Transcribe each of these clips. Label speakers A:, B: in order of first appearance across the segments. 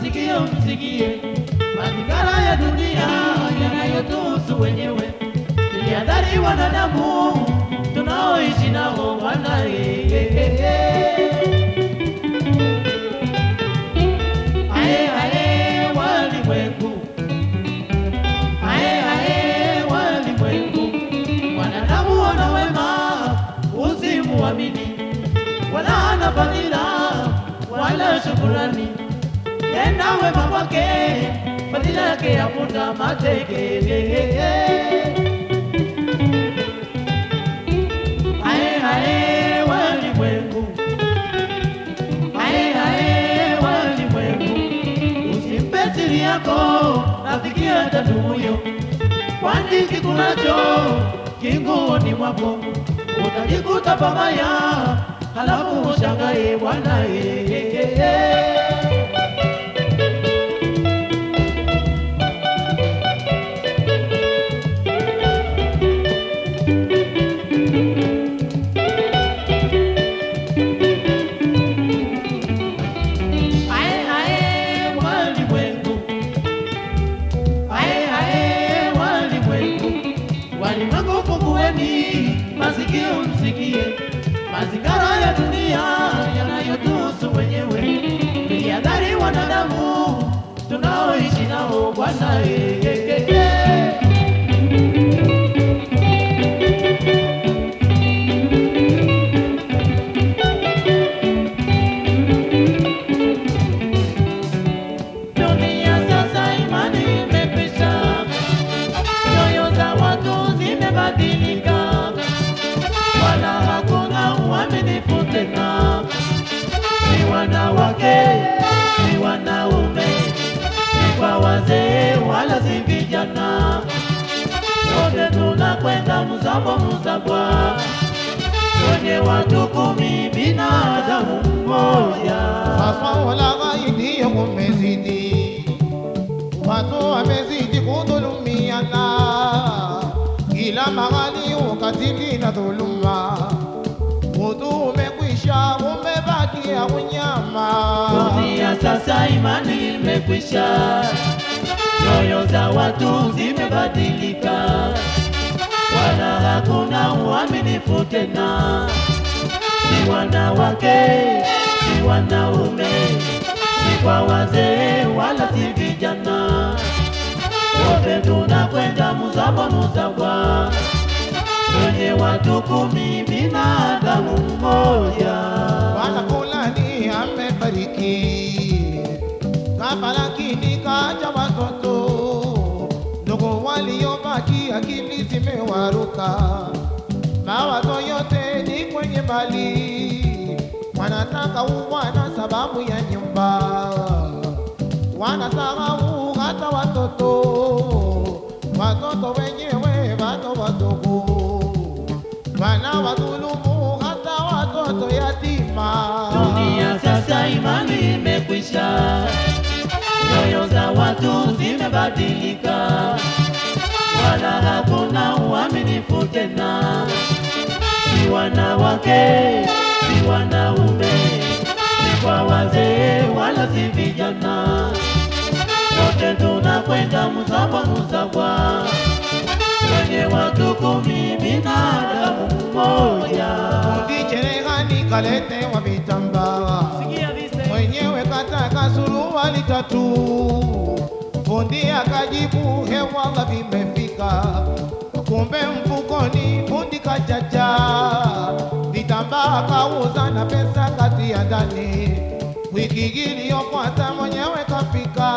A: masikio msikie mazingira ya dunia yanayotuhusu wenyewe, tuliadhari wanadamu tunaoishi nao Bwana. eh, eh, eh, eh. Ae, ae, walimwengu Ae, ae, walimwengu, wanadamu wana wema, usimuamini, wala hana fadhila wala shukurani. Tenda wema kwake, fadhila yake yafuta mateke. Ae, ae, walimwengu Ae, ae, walimwengu, usimpe siri yako rafiki tatu huyo, kwani kikulacho kinguoni mwako utajikuta pabaya, halafu ushangae Bwana. eh, eh, eh, eh. Ae, ae, walimwengu. Ae, ae, walimwengu. Walimwengu fungueni masikio msikie mazingara ya dunia yanayotuhusu wenyewe, tuliadhari wanadamu tunaoishi nao Bwana. eh, eh, eh, eh. Dunia sasa imani imekwisha, nyoyo za watu zimebadilika, wala hakuna uaminifu tena. Ni wanawake, ni wanaume, ni kwa wazee, wala si vijana, wote tunakwenda mzabo mzabwa, kwenye watu kumi, binadamu mmoja.
B: Sasa wala ghaidi umezidi, watu wamezidi kudhulumiana, kila mahali ukatili na dhuluma, utu umekwisha, umebakia unyama.
A: Dunia sasa imani imekwisha, nyoyo za watu zimebadilika, wala hakuna uaminifu tena. Ni wanawake, ni wanaume, ni kwa wazee, wala si vijana, wote tunakwenda muzabwa muzabwa, kwenye watu kumi, binadamu mmoja.
B: Bwana fulani amefariki, kafa lakini kaja watoto, ndugu waliobaki akili zimewaruka, mawazo yote ni kwenye mali, wanataka uwana sababu ya nyumba, wanasahau hata watoto, watoto wenyewe bado wadogo wanawadhulumu hata watoto yatima.
A: Dunia sasa imani imekwisha, nyoyo za watu zimebadilika, wala hakuna uaminifu tena. Si wanawake, si wanaume, si kwa wazee, wala si vijana, wote tunakwenda mzabwa mzabwa, kwenye watu kumi, binadamu mmoja.
B: Fundi cherehani kaletewa vitambaa,
A: Sikia vise.
B: mwenyewe kataka suruali tatu. Fundi akajibu hewala vimefika, kumbe mfukoni fundi kachacha vitambaa kauza na pesa kati ya ndani. Wiki iliyofuata mwenyewe kafika,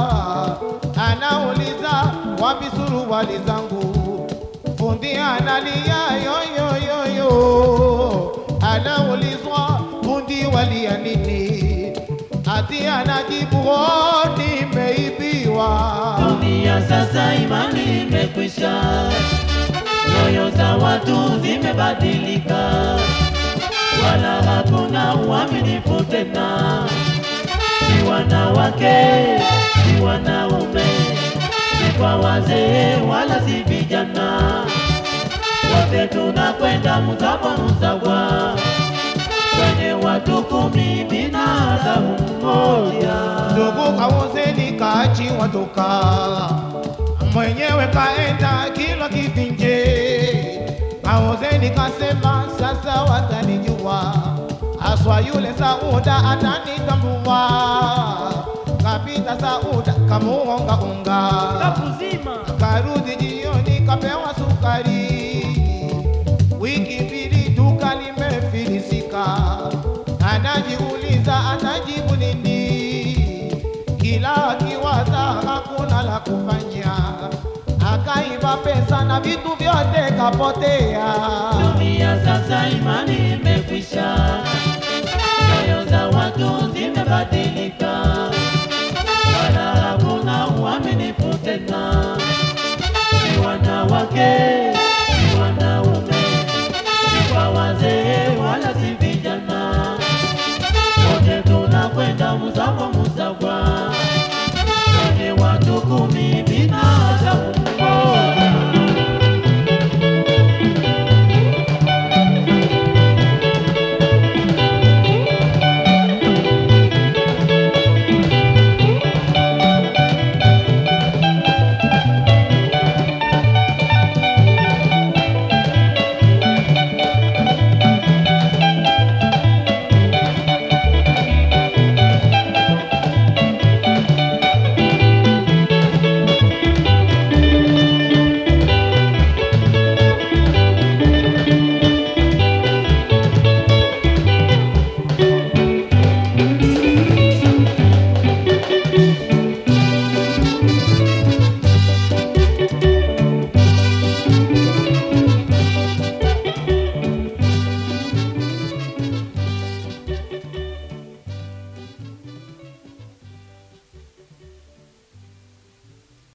B: anauliza wapi suruali zangu fundi analia yoyoyoyo, anaulizwa fundi walia nini? Ati anajibu "Oh, nimeibiwa.
A: Dunia sasa imani imekwisha, nyoyo za watu zimebadilika, wala hakuna uaminifu tena. Si wanawake, si wanaume, si kwa wazee, wala si vijana, wote tunakwenda mzabwa mzabwa, kwenye watu kumi, binadamu mmoja.
B: ndugu kauzeni kaachiwa toka mwenyewe kaenda kilwa kivinje kauzeni kasema sasa watanijua aswa yule Sauda atanitambua kapita Sauda kamuongaonga
C: Kapuzima.
B: karudi jioni kapewa sukari wiki mbili duka limefilisika anajiuliza atajibu nini kila akiwaza hakuna la kufanya akaiba pesa na vitu vyote kapotea
A: Dunia sasa imani imekwisha